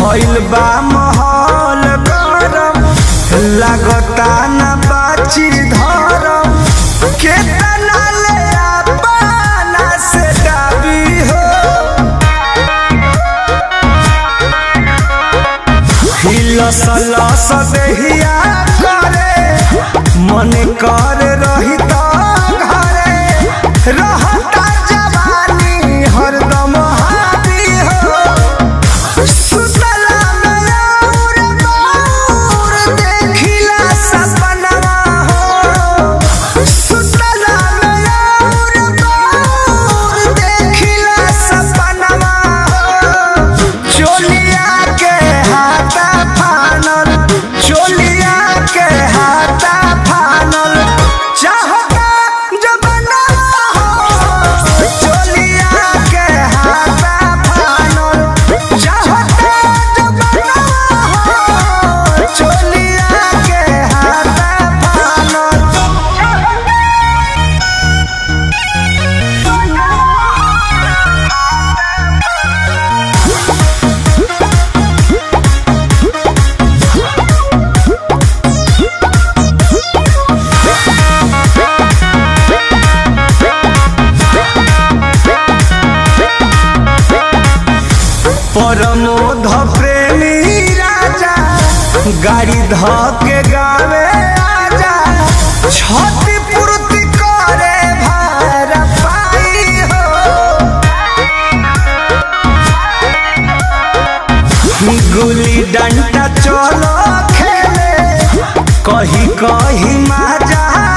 भइल बा माहौल गरम लागता न बाची धरम केतना ले अपना से डाबी हो हिलस लस देहिया करे मन कर रही त घरे रहता जवानी हरदम हावी हो सुतला में और बाउर देखिला सपनवा हो सुतला में और बाउर देखिला सपनवा हो चोलिया के हाथा फानल चोलिया के हाथा फानल चाहता जबना हो चोलिया के हाथा फानल चाहता जबना हो चोलिया के हाथा फानल परमोध प्रेमी राजा गाड़ी ध के गावे आजा छति पूर्ति करे भार पाई हो गुली डंडा चलो खेले कही कही माजा